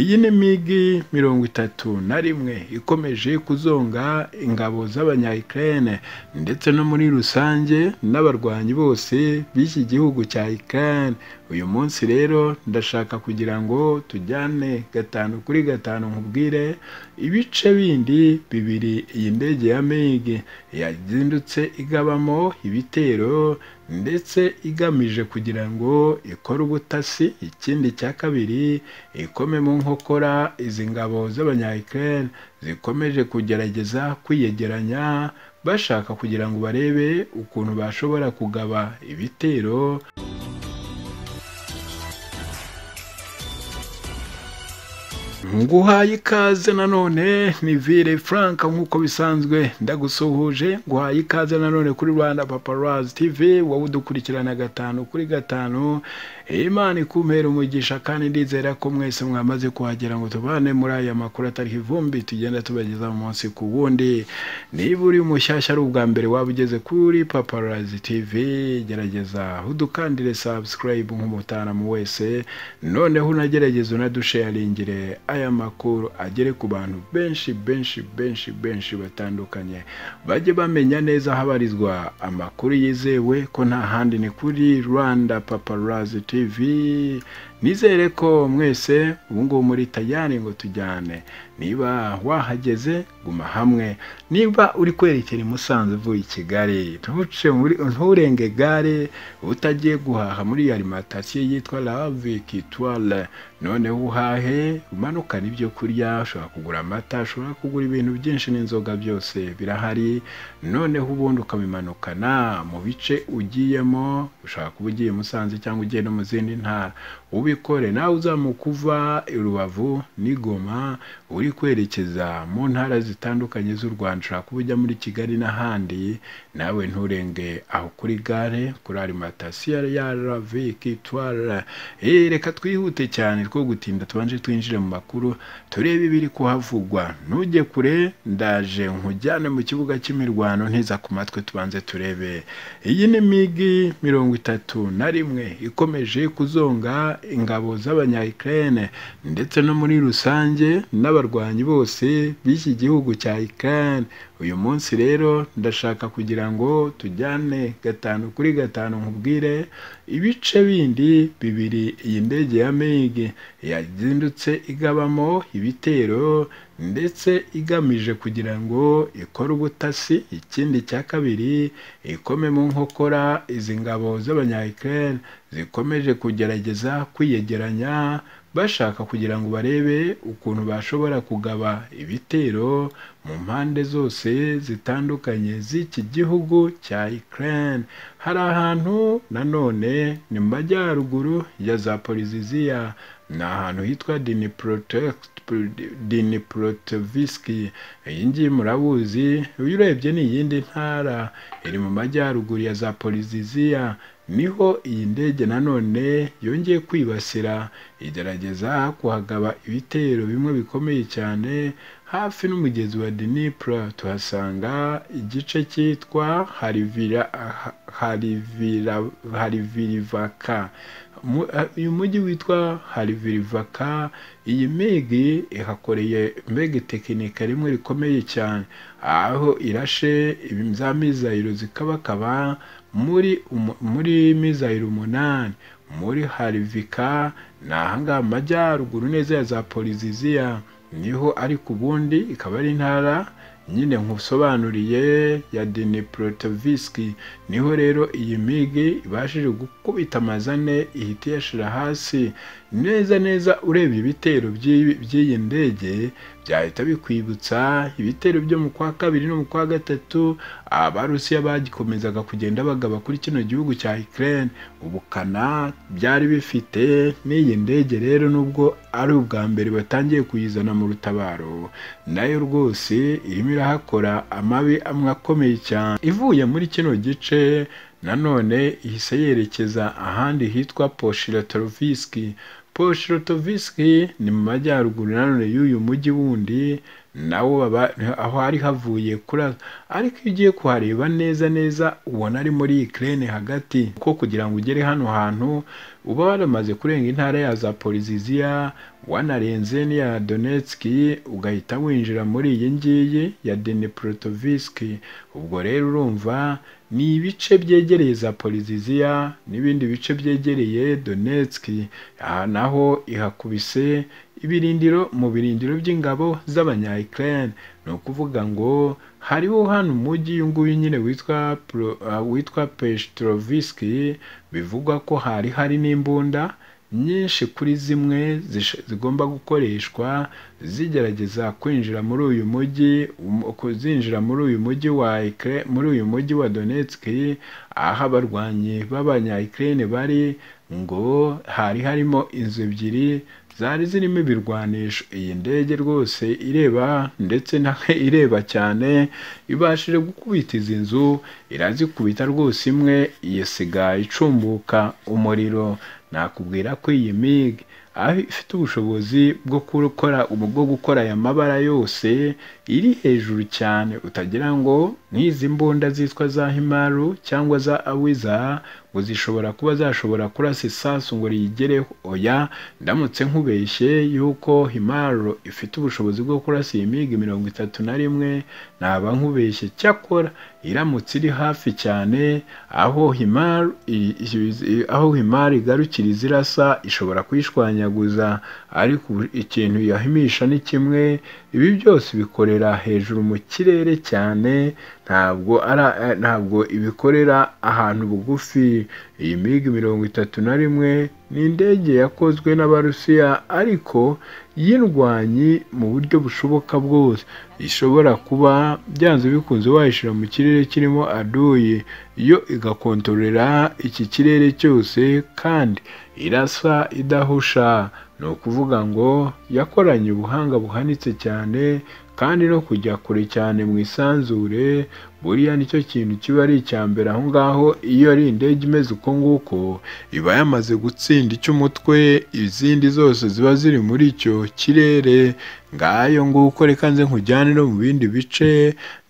iyi ni migi mirongo itatu na rimwe ikomeje kuzonga ingabo z'abanyayikirere ndetse no muri rusange n'abarwanyi bose b'iki gihugu cya ikirere uyu munsi rero ndashaka kugira ngo tujyane gatanu kuri gatanu nkubwire ibice bindi bibiri iyi ndege ya migi yazindutse igabamo ibitero ndetse igamije kugira ngo ikore ubutasi ikindi cya kabiri ikome mu nkokora izi ngabo z'abanyayikirere zikomeje kugerageza kwiyegeranya bashaka kugira ngo barebe ukuntu bashobora kugaba ibitero nguhaye ikaze nanone ni vire frank nk'uko bisanzwe ndagusuhuje nguhaye ikaze nanone kuri rwanda paparazi tv wowe udukurikirana gatanu kuri gatanu imana ikumpera umugisha kandi ndizera ko mwese mwamaze kuhagera ngo tubane muri aya makuru atariho ivumbi tugenda tubageza mu munsi ku wundi niba uri mushyashya ari ubwa mbere waba ugeze kuri paparazi tv gerageza udukandire sabusikarayibu nk'umutanamu wese noneho unagerageza unadusheyaringire aya makuru agere ku bantu benshi benshi benshi benshi batandukanye bajye bamenya neza habarizwa amakuru yizewe ko nta handi ni kuri rwanda paparazi tv nizere ko mwese ubu ngubu muri tayari ngo tujyane niba wahageze guma hamwe niba uri kwerekera i musanze uvuye i kigali nturenge gare utagiye guhaha muri alimantasiyo yitwa lavikitware noneho uhahe umanukane ibyo kurya ushobora kugura amata ushobora kugura ibintu byinshi n'inzoga byose birahari noneho ubundi ukabimanukana mu bice ugiyemo ushobora kuba ugiye musanze cyangwa ugiye no mu zindi ntara ubikore nawe uzamuka uva i rubavu n'igoma uri kwerekeza mu ntara zitandukanye z'u rwanda ushobora kuba ujya muri kigali n'ahandi nawe nturenge aho kuri gare kuri alimantasiyo ya lavikitware reka twihute cyane two gutinda tubanje twinjire mu makuru turebe ibiri kuhavugwa ntujye kure ndaje nkujyane mu kibuga cy'imirwano ntiza ku matwi tubanze turebe iyi ni migi mirongo itatu na rimwe ikomeje kuzonga ingabo z'abanyayikirere ndetse no muri rusange n'abarwanyi bose b'iki gihugu cya ikirere uyu munsi rero ndashaka kugira ngo tujyane gatanu kuri gatanu nkubwire ibice bindi bibiri iyi ndege ya migi yazindutse igabamo ibitero ndetse igamije kugira ngo ikore ubutasi ikindi cya kabiri ikome mu nkokora izi ngabo z'abanyayikirere zikomeje kugerageza kwiyegeranya bashaka kugira ngo barebe ukuntu bashobora kugaba ibitero mu mpande zose zitandukanye z'iki gihugu cya Ukraine hari ahantu nanone ni mu majyaruguru ya Zaporizhia ni ahantu hitwa diniprotoviski iyi ngiyi murabuzi uyu urebye ni iyindi ntara iri mu majyaruguru ya Zaporizhia niho iyi ndege nanone yongeye kwibasira igerageza kuhagaba ibitero bimwe bikomeye cyane hafi n'umugezi wa dinipura tuhasanga igice cyitwa harivirivaka uyu mujyi witwa harivirivaka iyi migi ihakoreye mbega tekinika rimwe rikomeye cyane aho irashe za mizayiro zikabakaba muri muri mizayiro umunani muri harivika ni ahangaha mu majyaruguru neza ya za poliziziya niho ariko ubundi ikaba ari intara nyine nkusobanuriye ya diniprotoviski niho rero iyi migi ibashije gukubita amazane ihita iyashira hasi neza neza urebye ibitero by'iyi ndege byahita bikwibutsa ibitero byo mu kwa kabiri no mu kwa gatatu abarusiya bagikomezaga kugenda bagaba kuri kino gihugu cya Ukraine ubukana byari bifite n'iyi ndege rero nubwo ari ubwa mbere batangiye kuyizana mu rutabaro nayo rwose irimo irahakora amabi amwe akomeye cyane ivuye muri kino gice nanone ihise yerekeza ahandi hitwa poshiratoroviski poshirotoviski ni mu majyaruguru nanone y'uyu mujyi wundi nawo baba aho hari havuye kuraza ariko iyo ugiye kuhareba neza neza ubona ari muri ikirere hagati ko kugira ngo ugere hano hantu uba waramaze kurenga intara ya za poliziziya wanarenze n'iya donetski ugahita winjira muri iyi ngiyi ya deneporotovisiki ubwo rero urumva ni ibice byegereye za poliziziya n'ibindi bice byegereye donetski aha naho ihakubise ibirindiro mu birindiro by'ingabo z'abanya ukraine ni ukuvuga ngo hariho hano umujyi uyu nguyu nyine witwa witwa pestrovisky bivugwa ko hari hari n'imbunda nyinshi kuri zimwe zigomba gukoreshwa zigerageza kwinjira muri uyu mujyi zinjira muri uyu mujyi wa muri uyu mujyi wa donetski aho abarwanyi b'abanya ukraine bari ngo hari harimo inzu ebyiri zari zirimo ibirwanisho iyi ndege rwose ireba ndetse nawe ireba cyane ibashije gukubita izi nzu irazikubita rwose imwe iyisiga icumbuka umuriro nakubwira ko iyi mig aho ifite ubushobozi bwo gukora bwo gukora aya mabara yose iri hejuru cyane utagira ngo nk'izi mbunda zitwa za himaru cyangwa za awiza ngo zishobora kuba zashobora kurasa isasu ngo riyigereho oya ndamutse nkubeshye yuko himaru ifite ubushobozi bwo kurasa iyi migi mirongo itatu na rimwe naba nkubeshye cyakora iramutse iri hafi cyane aho himaru aho himaru igarukira izirasa ishobora kuyishwanyaguza ariko ikintu yahimisha ni kimwe ibi byose bikorera hejuru mu kirere cyane ntabwo ara ntabwo ibikorera ahantu bugufi iyi migi mirongo itatu na rimwe ni indege yakozwe n'abarusiya ariko y'indwanyi mu buryo bushoboka bwose ishobora kuba byanze bikunze wayishyira mu kirere kirimo aduye yo igakontorera iki kirere cyose kandi irasa idahusha ni ukuvuga ngo yakoranye ubuhanga buhanitse cyane kandi no kujya kure cyane mu isanzure buriya nicyo kintu kiba ari icya mbere aho ngaho iyo ari indege imeze uko nguko iba yamaze gutsinda icy'umutwe izindi zose ziba ziri muri icyo kirere ngayo nguko reka nze nkujyane no mu bindi bice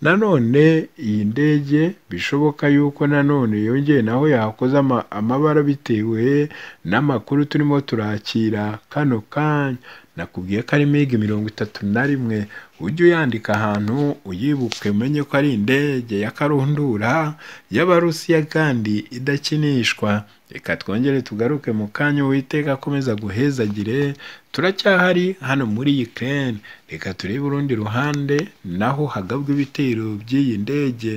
nanone iyi ndege bishoboka yuko nanone yongeye naho yakoze amabara bitewe n'amakuru turimo turakira kano kanya nakubwiye ko ari migi mirongo itatu na rimwe ujye uyandika ahantu uyibuke umenye ko ari indege ya karundura y'abarusiya kandi idakinishwa reka twongere tugaruke mu kanya witeka akomeza guhezagire turacyahari hano muri Ukraine reka turebe urundi ruhande naho hagabwa ibitero by'iyi ndege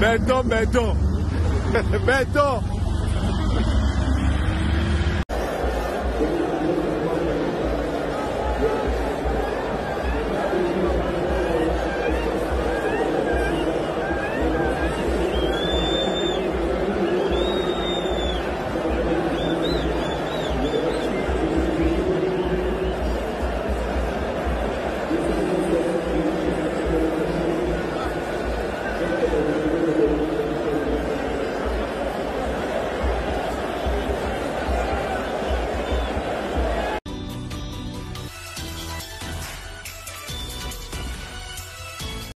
Béton, béton. béton.